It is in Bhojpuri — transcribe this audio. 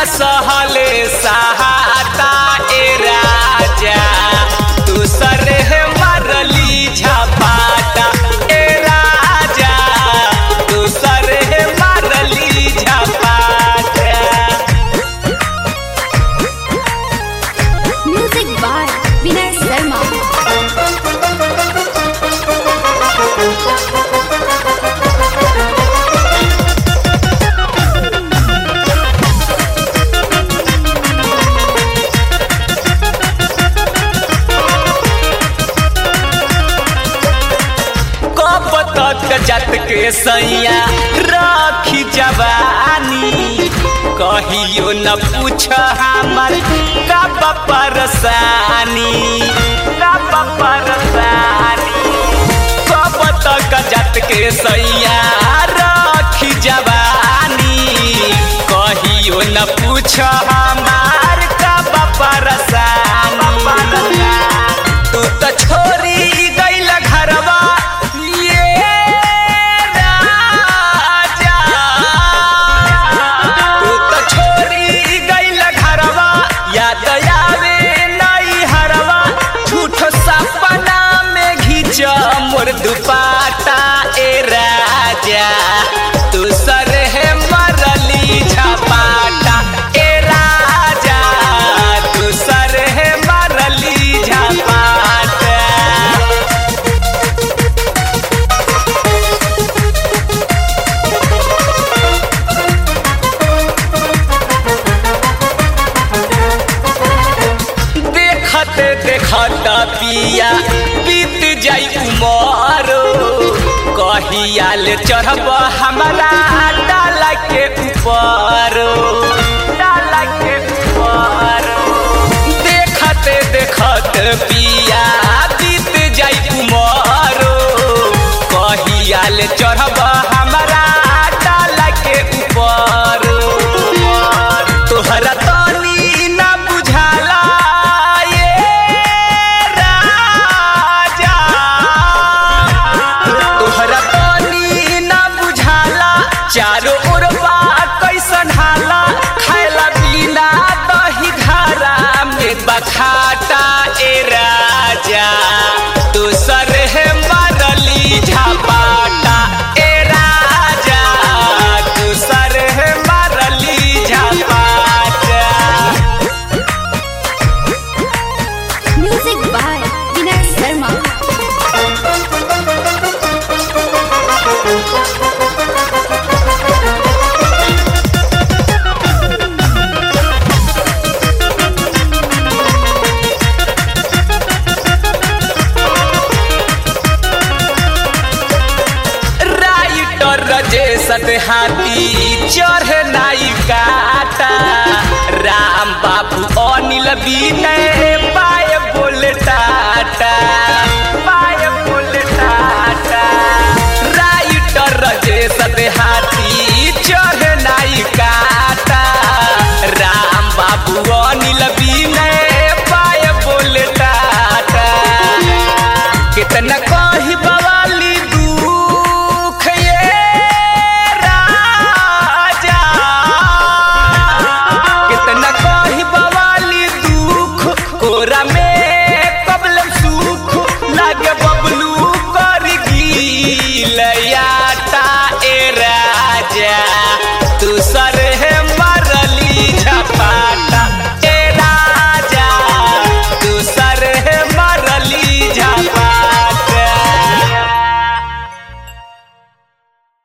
न सहले सहाता ए राजा दूसर है मरली झपाटा ए राजा दूसर है मरली झपाटा म्यूजिक बाय विनय शर्मा कब तक जत के सैया राखी जवानी कहियो न पूछ हमर कब परसानी कब परसानी कब तक जत के सैया राखी जवानी कहियो न पूछ हमार कब परसानी तू तो छोरी गइल घरवा ये राजा तू तो छोरी गइल घरवा याद आवे नई हरवा झूठ सपना में घींच मोर दुपाटा ए राजा तू सर है मरली झपाटा ए राजा तू सर है मरली झपाटा देखत देखत पिया बीत जाई उमर कहिया ले चढ़ब हमारा डाला के ऊपर डाला के ऊपर देखत देखत पिया बीत जाई उमर कहिया ले चढ़ब हमारा डाला के ऊपर तोहरा तनी ना बुझाला ये राजा तोहरा तनी ना बुझाला चारों ओर बा कैसन हाला खाएला बिना दही घरा में बखाटा ए राजा दूसर है मरली झपाटा ए राजा दूसर है मरली झपाटा music by Vinay Sharma writer Rajesh हाथी चढ़ नाई काटा राम बाबू अनिल विनय